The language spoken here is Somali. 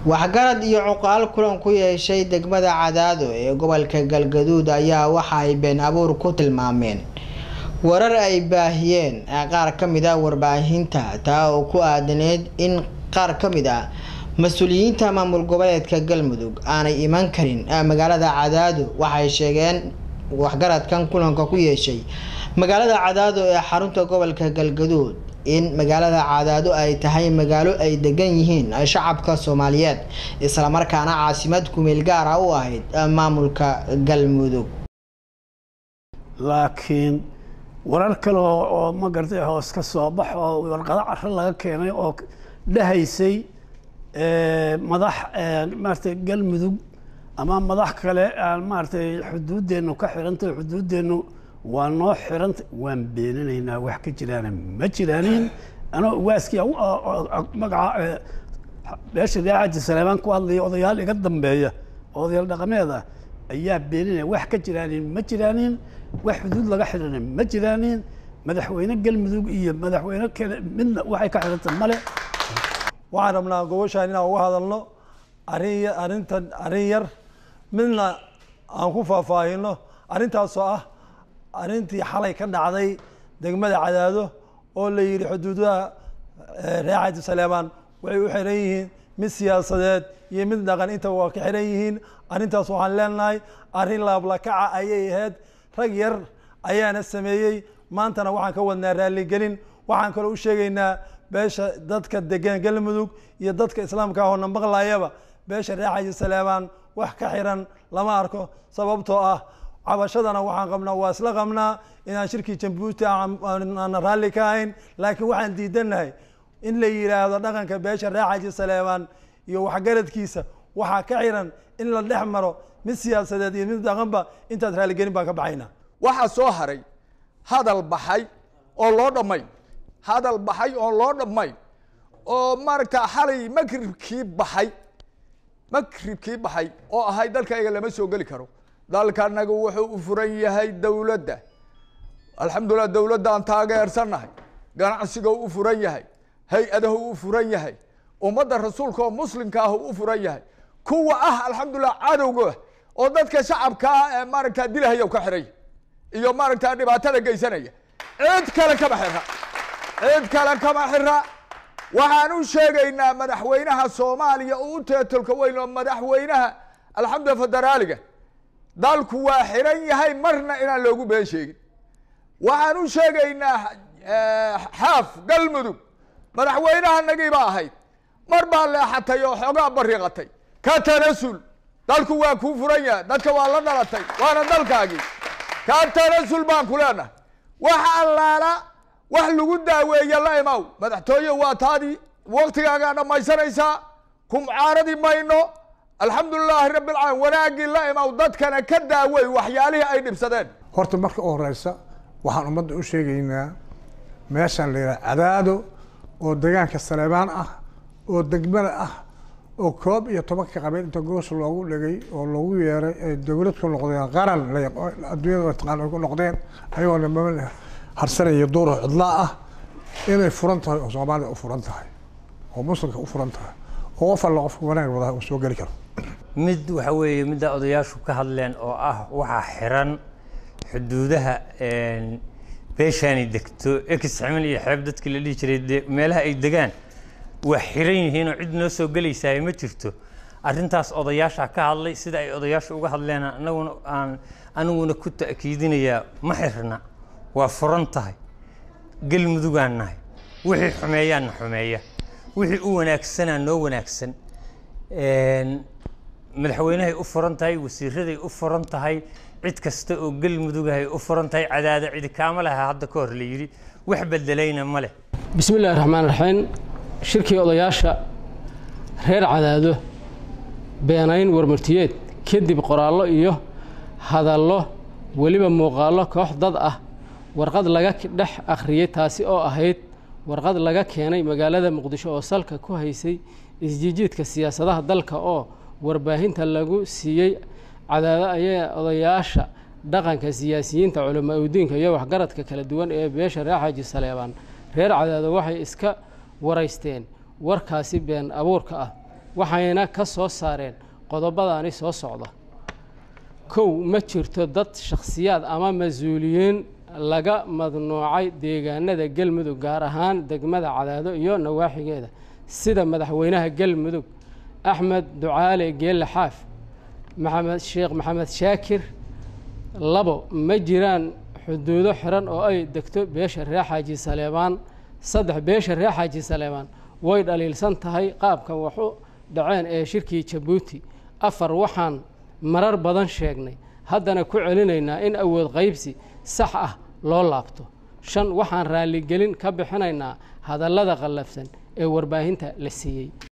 waxgarad iyo cuqaal kulan ku yeeshay degmada cadaado ee gobolka galgaduud ayaa waxa ay been abuur ku tilmaameen warar ay baahiyeen qaar ka mid ah warbaahinta taa oo ku aadaneyd in qaar ka mid ah mas-uuliyiinta maamul goboleedka galmudug aanay iman karin magaalada cadaado waxay sheegeen waxgaradkan kulanka ku yeeshay magaalada cadaado ee xarunta gobolka galgaduud in magaalada cadaado ay tahay magaalo ay degan yihiin shacabka soomaaliyeed islamarkaana caasimad kumeel gaara u ahayd maamulka galmudug laakiin warar kale oo ma garatay hoos ka soo bax oo warqado caro laga keenay oo dhahaysay madax maaratay galmudug ama madax kale aan maaratay xuduudeennu ka xirantahay xuduudeennu waa noo xiranta waan beeninaynaa wax ka jiraana ma jiraanin anoo waaskii magaca beesha reexaji saleemaan ku hadlaya odayaal iga dambeeya oo odayaal dhaqameed ah ayaa beeninaya wax ka jiraanin ma jiraanin wax xuduud laga xirana ma jiraanin madaxweyne galmudug iyo madaxweyne kale midna waxay ka xiranta male waxaan rabnaa gobashaan inaan uga hadalno arin arrintan arrin yar midna aan ku faahfaahino arrintaasoo ah arrintii xalay ka dhacday degmada cadaado oo la yidhi xuduudaha reexaji saleemaan waxay u xiran yihiin mid siyaasadeed iyo mid dhaqan intaba waa ka xiran yihiin arrintaas waxaan leenahay arrin laablakaca ayay ahayd rag yar ayaana sameeyey maantana waxaan ka wadnaa raaligelin waxaan kaloo u sheegaynaa beesha dadka degan galmudug iyo dadka islaamka ahoo na maqlayaba beesha reexaji saleemaan wax ka xiran lama arko sababtoo ah cabashadana waxaan qabnaa waa isla qabnaa inaan shirkii jambuuti aan raalli ka ahayn laakiin waxaan diidanahay in la yidhaahdo dhaqanka beesha reexaji saleemaan iyo waxgaradkiisa waxaa ka xiran in la dhex maro mid siyaasadeed iyo mid dhaqanba intaas raaligelin baan ka baxaynaa waxaa soo haray hadal baxay oo loo dhammay hadal baxay oo loo dhammay oo maaragta xalay makribkii baxay makribkii baxay oo ahay dalkayga lama soo geli karo dalkanagu wuxuu u furan yahay dowladda alxamdulilah dowladda aan taageersannahay ganacsiga u furan yahay hay-adahu u furan yahay ummadda rasuulka oo muslimka ah u furan yahay kuwa ah alxamdulilah cadowga oo dadka shacabkaa ee maaragta dilahaya ka xiray iyo maaragta dhibaatada geysanaya cid kale kama xira cid kale kama xira waxaan u sheegaynaa madaxweynaha soomaaliya oo u teetolka weyn oo madaxweynaha alxamdulilah federaaliga dalku waa xiran yahay marna inaan loogu been sheegin waxaan u sheegaynaa xaaf galmudug madaxweynaha nagiiba ahayd mar baa leexatay oo xoogaa bariiqatay ka tanasul dalku waa kuu furan yahay dadka waa la dhalatay waana dalkaagii ka tanasul baan ku leenahay wax allaala wax lagu daaweeye la imaw madaxtooye waa taadii waktigaagaa dhammaysanaysaa kumcaaradi mayno alxamdulilaahi rabbi alcaalamiin wanaaggii la imaw dadkana ka daawey waxyaalihii ay dhibsadeen horta marka u horeysa waxaan ummadda u sheegaynaa meeshaan la yidhaha cadaado oo degaanka saleebaan ah oo degmada ah oo koob iyo tobanka qabeel inta goos loogu dhegay oo loogu yeeray ay dowlad ku noqdeen qaran adduunyada taqaan ay ku noqdeen ayagoo nimama harsanaya duuro cidlaa ah inay furan tahay oo soomaalida u furan tahay oo muslimka u furan tahay oo qof alla qofka wanaag wadaha uu soo geli karo mid waxa weeye midda odayaashu ka hadleen oo ah waxaa xiran xuduudaha beeshaani degto ex ximil iyo xeeb dadkii la dhihi jiray de meelaha ay degaan waa xiran yihiin oo cid noo soo gelaysaay ma jirto arrintaas odayaasha ka hadlay sida ay odayaashu uga hadleen anaguna aan aniguna ku ta'kiidinayaa ma xirna waa furan tahay galmudugaan nahay wixii xumeeyaanna xumeeya wixii u wanaagsanaa noo wanaagsan madaxweynahay u furan tahay wasiiraday u furan tahay cid kasta oo galmudugahay u furan tahay cadaada cidi kaama laha hadda ka hor la yidhi wax bedelayna ma leh bismi illahi raxmaan raxiim shirkii odayaasha reer cadaado beenayn warmartiyeed kadib qoraallo iyo hadallo weliba muuqaallo koox dad ah warqad laga dhex akhriyey taasi oo ahayd warqad laga keenay magaalada muqdisho oo salka ku haysay isjijiidka siyaasadaha dalka oo warbaahinta lagu siiyey cadaado ayaa odayaasha dhaqanka siyaasiyiinta culamaa udiinka iyo waxgaradka kala duwan ee beesha reer xaaji saleebaan reer cadaado waxay iska waraysteen warkaasi been abuurka ah waxayna ka soo saareen qodobadaani soo socda kow ma jirto dad shakhsiyaad ama mas-uuliyiin laga madnuucay deegaanada galmudug gaar ahaan degmada cadaado iyo nawaaxigeeda sida madaxweynaha galmudug axmed ducaale geelle xaaf maxamed sheekh maxamed shaakir labo ma jiraan xuduudo xiran oo ay degto beesha reer xaaji saleebaan saddex beesha reer xaaji saleebaan way dhaliilsan tahay qaabka waxu dhaceen ee shirkii jabuuti afar waxaan marar badan sheegnay haddana ku celinaynaa in awood qaybsi sax ah loo laabto shan waxaan raalligelin ka bixinaynaa hadallada qallafsan ee warbaahinta la siiyey